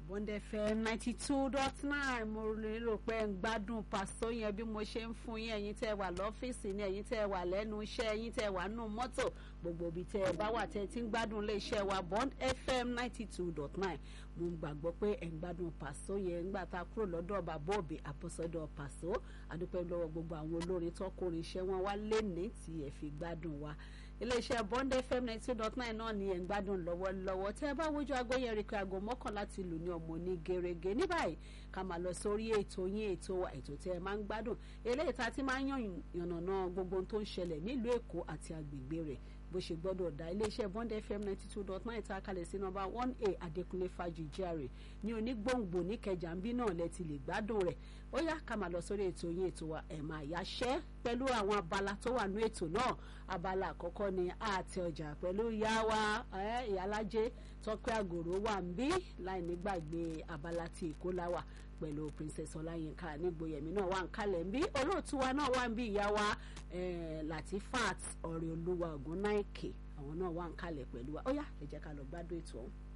Bond FM ninety two dot nine mo lérò pé ẹ ń gbádùn pàṣọ yẹn bí mo ṣe ń fún yín ẹ̀yin tẹ́ ẹ wà lọ́fíìsì ni ẹ̀yin tẹ́ ẹ wà lẹ́nu iṣẹ́ ẹ̀yin tẹ́ ẹ wà nù mọ́tò gbogbo ibi tẹ́ ẹ bá wà tẹ́ ẹ ti ń gbádùn ilé iṣẹ́ wa Bond FM ninety two dot nine mo ń gbàgbọ́ pé ẹ ń gbádùn pàṣọ yẹn ńgbà tá a kúrò lọ́dọ̀ bàbá òbí àpọ̀sọ́dọ̀ pàṣọ àdúpẹ́ lọ́wọ́ gbogbo àwọn olórin tọkùnrin iṣẹ́ wọn wá léni tí ẹ fi gbádùn wa iléeṣẹ́ Bond FM ninety two dot nine náà ni ẹ̀ ń gbádùn lọ́wọ́lọ́wọ́ tẹ́ ẹ bá wojú aago yẹn rí i pé aago mọ́kànlá ti lù ní ọmọ ní gerege ní báyìí ká máa lọ sórí ètò yín ètò wa ètò tẹ́ ẹ máa ń gbádùn eléyìí tá a ti máa ń yàn yànnàná gbogbo ohun tó ń ṣẹlẹ̀ nílùú Èkó àti agbègbè rẹ̀ bó ṣe gbọ́dọ̀ dá iléeṣẹ́ Bond FM ninety two dot nine tá a kalẹ̀ sí nọ́mbà one a Adékúnlé Fájì GRA ní onígbòǹgbò níkẹjà ń bí náà lẹ ti lè gbádùn rẹ̀ ó yá ká máa lọ sórí ètò yín ètò wa ẹ̀ máa yáṣẹ́ pẹ̀lú àwọn abala tó wà ní ètò náà abala àkọ́kọ́ ni àti ọjà pẹ̀lú ìyá wa ìyálájé tọ́pẹ́ àgòrò wà ń bí láì nígbàgbé abala tí èkó láwà pẹ̀lú princess ọláyínká nígboyèmí náà wà ń kalẹ̀ ń bí olóòtú wa náà wà ń bí ìyá wa latifat ọ̀rẹ́ olúwa ògúnnáìkè àwọn náà wà ń kalẹ̀ pẹ̀lú wa ó yá ẹ jẹ́ ká lọ gbádùn ètò ọ̀hún.